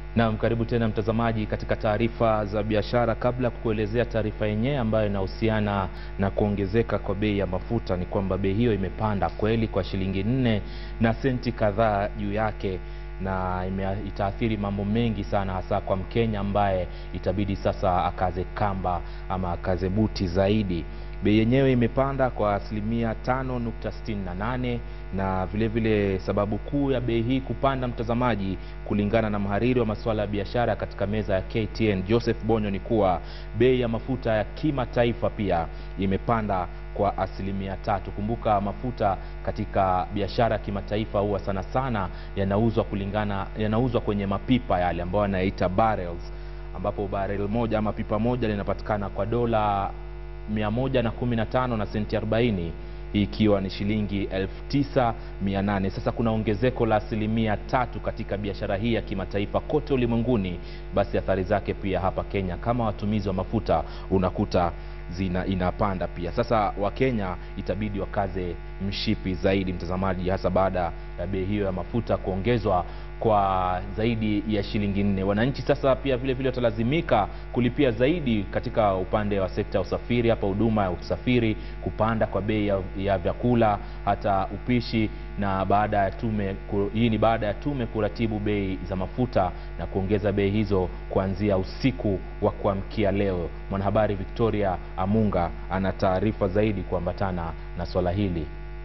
Naam, karibu tena mtazamaji katika taarifa za biashara. Kabla ya kukuelezea taarifa yenyewe ambayo inahusiana na kuongezeka kwa bei ya mafuta, ni kwamba bei hiyo imepanda kweli kwa shilingi nne na senti kadhaa juu yake, na ime, itaathiri mambo mengi sana, hasa kwa Mkenya ambaye itabidi sasa akaze kamba ama akaze buti zaidi. Bei yenyewe imepanda kwa asilimia 5.68 na vile vile sababu kuu ya bei hii kupanda, mtazamaji, kulingana na mhariri wa masuala ya biashara katika meza ya KTN Joseph Bonyo, ni kuwa bei ya mafuta ya kimataifa pia imepanda kwa asilimia tatu. Kumbuka mafuta katika biashara ya kimataifa huwa sana sana yanauzwa kulingana, yanauzwa kwenye mapipa yale ambayo yanaita barrels, ambapo barrel moja ama pipa moja linapatikana kwa dola 115 na senti 40 hii ikiwa ni shilingi 9800. Sasa kuna ongezeko la asilimia tatu katika biashara hii ya kimataifa kote ulimwenguni. Basi athari zake pia hapa Kenya, kama watumizi wa mafuta unakuta zina inapanda pia. Sasa Wakenya itabidi wakaze mshipi zaidi, mtazamaji, hasa baada ya bei hiyo ya mafuta kuongezwa kwa zaidi ya shilingi nne. Wananchi sasa pia vile vile watalazimika kulipia zaidi katika upande wa sekta ya usafiri, hapa huduma ya usafiri, kupanda kwa bei ya, ya vyakula, hata upishi na baada ya tume ku, hii ni baada ya tume kuratibu bei za mafuta na kuongeza bei hizo kuanzia usiku wa kuamkia leo. Mwanahabari Victoria Amunga ana taarifa zaidi kuambatana na swala hili.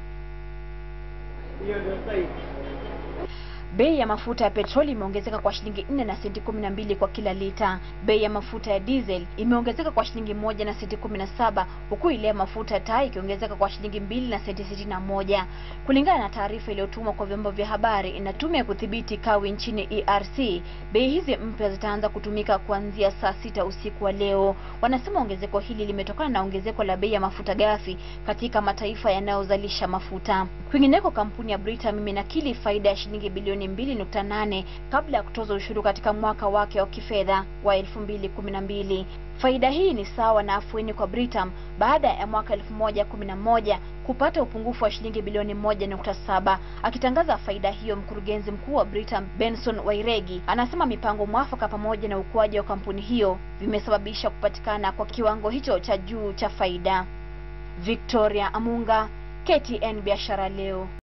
Bei ya mafuta ya petroli imeongezeka kwa shilingi 4 na senti 12 kwa kila lita. Bei ya mafuta ya diesel imeongezeka kwa shilingi moja na senti 17 huku ile ya mafuta ya taa ikiongezeka kwa shilingi mbili na senti 61. Kulingana na taarifa iliyotumwa kwa vyombo vya habari na tume ya kudhibiti kawi nchini ERC, bei hizi mpya zitaanza kutumika kuanzia saa sita usiku wa leo. Wanasema ongezeko hili limetokana na ongezeko la bei ya mafuta ghafi katika mataifa yanayozalisha mafuta. Kwingineko, kampuni ya Britam imenakili faida ya shilingi bilioni 2.8 kabla ya kutoza ushuru katika mwaka wake wa kifedha wa 2012. Faida hii ni sawa na afueni kwa Britam baada ya mwaka 1011 kupata upungufu wa shilingi bilioni 1.7. Akitangaza faida hiyo, mkurugenzi mkuu wa Britam Benson Wairegi anasema mipango mwafaka pamoja na ukuaji wa kampuni hiyo vimesababisha kupatikana kwa kiwango hicho cha juu cha faida. Victoria Amunga, KTN Biashara Leo.